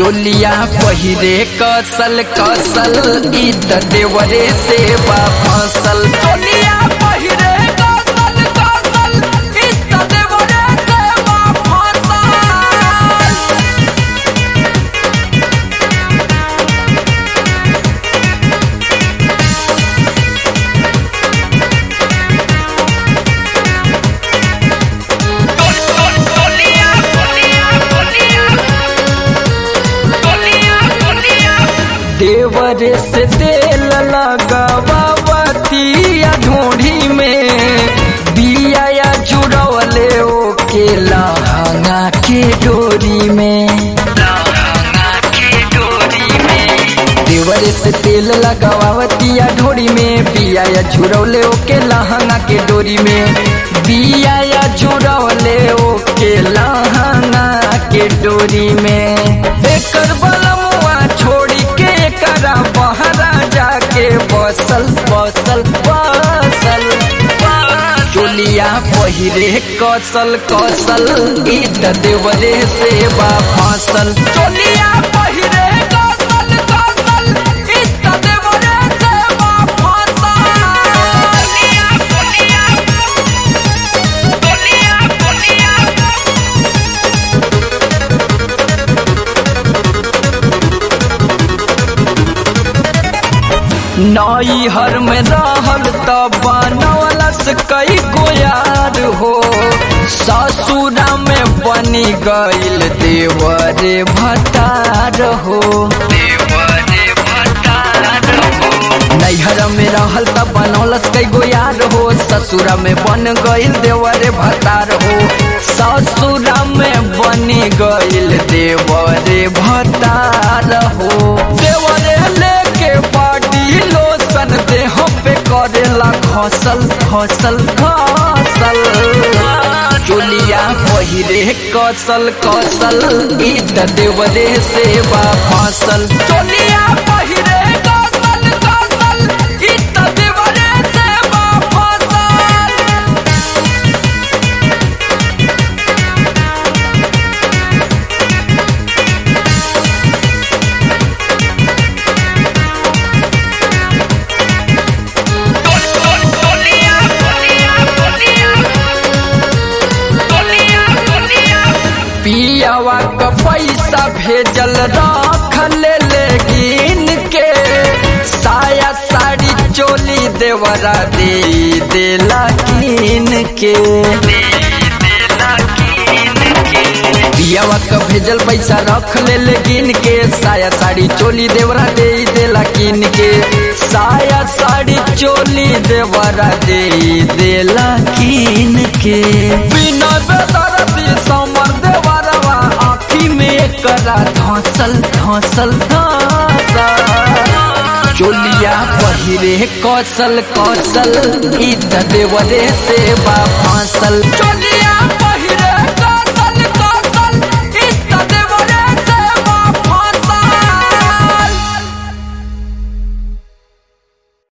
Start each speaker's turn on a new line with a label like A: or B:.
A: चोलिया पहिरे कसल कसल ई त देवरे से बा फसल चोलिया पहिरे कसल कसल ई त देवरे से बा फसल देवर से तेल लगावतिया ढूंढी में बिया या जुड़वले ओके लहंगा के डोरी में देवर से तेल लगावतिया ढोरी में बिया या झुरौले ओके लहंगा के डोरी में बिया या झुरौले ओके लहंगा के डोरी में एकर बलमुआ छोड़ी के एकरा बहरा जाके बसल बसल बसल चोलिया पहिरे कसल कसल ई त देवरे से बा फसल चोलिया पहिरे कसल कसल ई त देवरे से बा फसल चोलिया चोलिया चोलिया चोलिया नई हर में रहल त बनवलस कई गोयार हो ससुरा में बनी गईल देवरे भतार हो नैहर में रहल त बनौलस कई गोयार हो ससुरा में बन गईल देवरे भतार हो ससुरा में बनी गईल देवरे भतार हो देवरे लेके बॉडी लोशन देह पे करेला खसल खसल खसल चोलिया पहिरे कसल कसल ई त देवरे से बा फसल चोलिया पहिरे कसल कसल ई त देवरे से बा फसल पियावा क पैसा भेजल रख ले लेकिन के साया साड़ी चोली देवरा दे देला कीन के पियावा क भेजल पैसा रख ले लेकिन के साया साड़ी चोली देवरा दे देला कीन के साया साड़ी चोली देवरा दे देला कीन के बिना बेदरदी समर देवरवा आँखी में करा धसल धसल धसल चोलिया पहिरे कौशल कौशल ई त देवरे से बा फांसल चोलिया